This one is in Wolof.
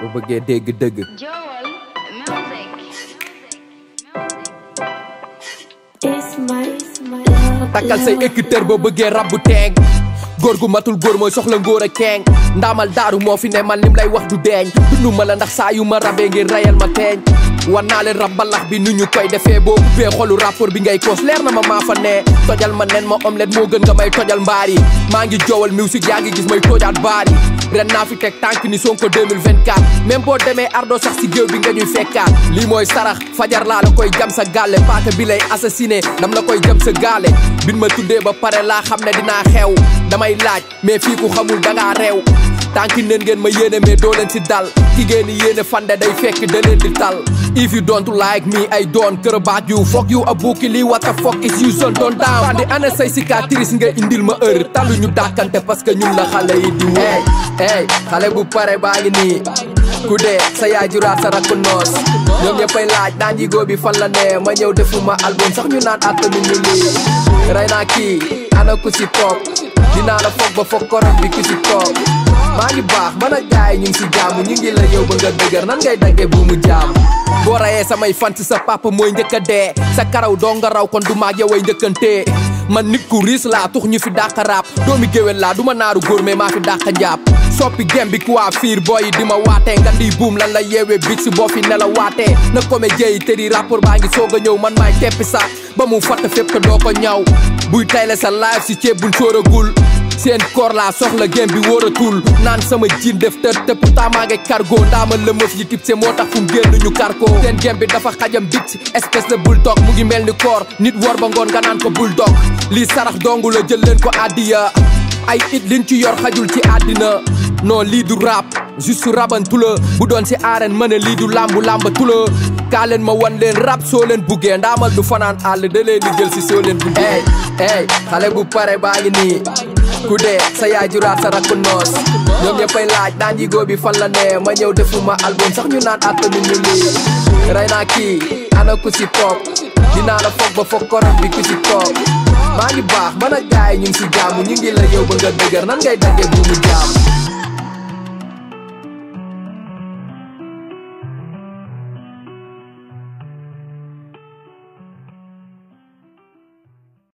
bu bëggee dégg dëgg Joel Music. It's my, it's my love. takkal say écouteur boo bëggee rab bu teeng góor gu matul góor mooy soxla ngóor a keeng ndaamal daaru moo fi ne man lim lay wax du deeñ dundu ma la ndax saa yu ma rabee ngir rayal ma teeñ wan naa leen rab mbalax bi nu ñu koy defee boo ubbee xolu rapport bi ngay koos leer na ma maa fa ne tojal ma nen ma omelette moo gën nga may tojal mbaar yi maa ngi joowal musique yaa ngi gis may tojaat baar yi ren naa fi teg tànk ni Sonko 2024 même boo demee ardo sax si géew bi nga ñuy fekkaat lii mooy sarax fajar laa la koy jam sa gàlle paaka bi lay assassiné dam la koy jam sa gaale bin ma tuddee ba pare laa xam ne dinaa xew damay laaj mais fii ku xamul dangaa reew tànki neen ngeen ma yéene mais doo leen si dal ki ngeen di yéene fande day fekk da leen di tal if you don't like me I don't care about you fuck you a bukki lii what the fuck is you son doon down andi ana say cicatrice nga indil ma heure talu ñu dàkkante parce que ñun la xale yi di hey hey xale bu pare baa ngi nii ku dee sa yaay juraat sa rakku noos ñoom ñëppay laaj naan jigóo bi fan la ne ma ñëw defuma album sax ñu naan attanu ñu lii rey naa kii ana ku si toog dinaa la foog ba foog korom bi ku si toog maa ngi baax man ak gaay ñu ngi si jaamu ñu ngi la yow ba nga dëgër nan ngay daggee bu mu jaam boo rayee samay fant sa papa mooy njëkk a dee sa karaw doo nga raw kon du maag yow ay njëkkantee man nit ku riis laa tux ñu fi dàq rap doomi géwél laa du ma naaru góor mais maa fi dàq njaab soppi gem bi ku waa fiir booy yi di ma waatee nga di buum lan la yeewee big si boo fi ne la waatee na comédien yi tëri rapport baa ngi soog a ñëw man maay teppi sax ba mu fatt fépp te doo ko ñaw buy tayle sa live si ceeb buñ sóoragul seen koor laa soxla gem bi wóoratul naan sama jiin def tër te pourtant maa ngi cargo ndaama la mëf yi tip se moo tax fu mu génn ñu kar ko seen gem bi dafa xajam bit espèce de bulldog mu ngi mel ni koor nit wor ba ngoon nga naan ko bulldog lii sarax dongu la jël leen ko addiya ay it liñ ci yor xajul ci àddina non lii du rap juste rabantu la bu doon si arène ma ne lii du lambu lambatu la kaa leen ma wan leen rap soo leen buggee ndaamal du fanaan àll da leen di jël si soo leen buggee hey hey xale bu pare baa ngi nii ku dee sa yaay juraat sa rakku noos ñoom ñëppay laaj naan jigóo bi fan la ne ma ñëw defuma album sax ñu naan attanu ñu lii rey naa kii ana ku si toog dinaa la foog ba foog korom bi ku si toog maa ngi baax man ak gaay ñu ngi si jaamu ñu ngi la yow ba nga dëgër nan ngay daggee bu mu jaam